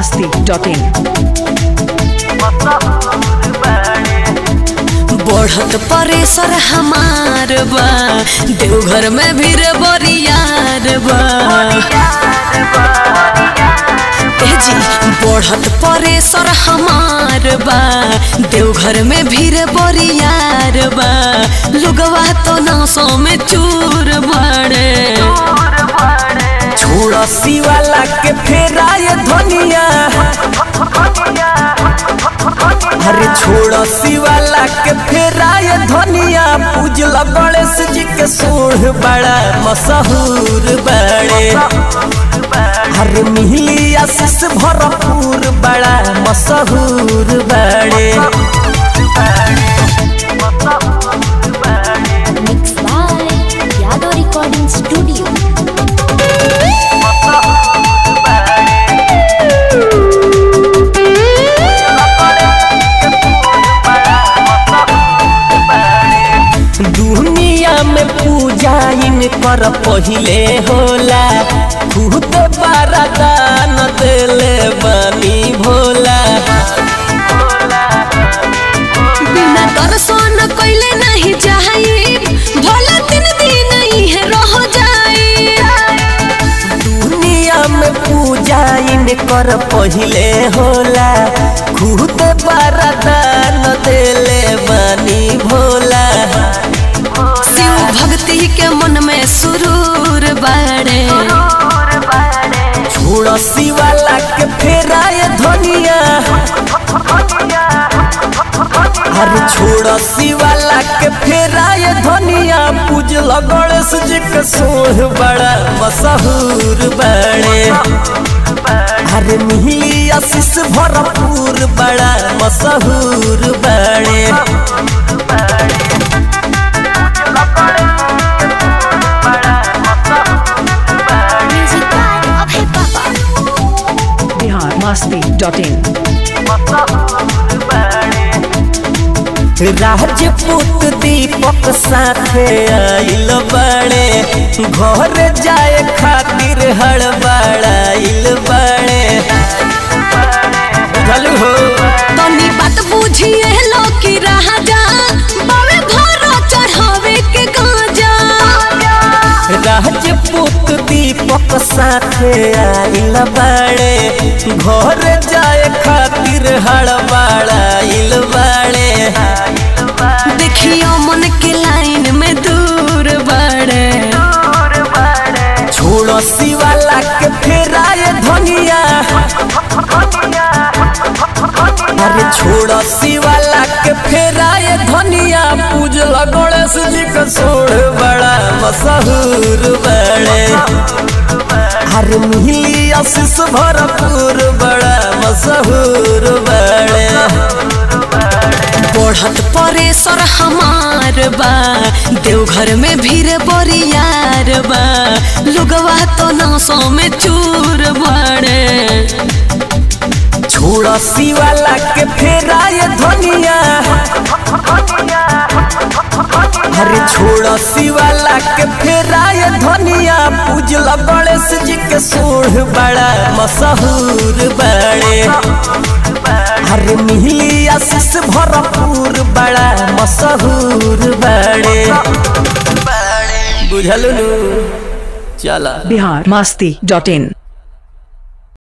masti.in बढ़त pressure हमार बा देवघर में भीड़ बरियार बा ए जी बढ़त परेशर हमार बा देवघर में भीड़ बरियार बा लोगवा तो नौसों में चूर बड़े छोड़ा वाला के फेराए धनिया अरे छोड़ा वाला के फेराए धनिया पूजल गणेश जी के सोढ़ बड़ा मशहूर बड़े अरे मिली आशीष भरपूर बड़ा मशहूर बड़े Mixed by Yadav Recording Studio. दुनिया में पूजा इनकर पहिले होला खुद बारादान देले बनी भोला बिना दर्शन कैले नहीं जाई भला तीन दिन ही रह जाई दुनिया में पूजा इनकर पहिले होला खुद बारादान देले बनी भोला शिव भक्ति के मन में सुरूर बाड़े छोड़ा वाला के फेराए धनिया अरे छोड़ा वाला के फेराए धनिया पूजल गणेश जी के सोढ़ बड़ा मशहूर बड़े अरे मिली आशीष भरपूर बड़ा मशहूर बड़े Music by Abhay Baba. Bihar masti.in Rajput दीपक साथे आइल बड़े घर जाए खातिर हड़बड़ाइल बड़े चलू हो तनी बात बुझिए लो कि राजा बावे घर चढ़ावे के गाजा राजपूत दीपक साथे आइल बड़े घर जाए खातिर हड़बड़ाइल बड़े देखियो मन के लाइन में दूर बड़े छोड़ो वाला के फेराए धनिया अरे छोड़ो वाला के फेराए धनिया पूजल गणेश जी का सोढ़ बड़ा मशहूर बड़े अरे मिली आशीष भरपूर बड़ा मशहूर बड़े बढ़त परेशर हमार बा देवघर में भीड़ बरियार बा लोगवा तो नौसों में चूर बड़े छोड़ा वाला के फेराए धनिया अरे छोड़ा वाला के फेराए धनिया पूजल गणेश जी के सोढ़ बड़ा मशहूर बड़े अरे मिली आशीष भरपूर बड़ा मशहूर बड़े बुझल चला Bihar masti.in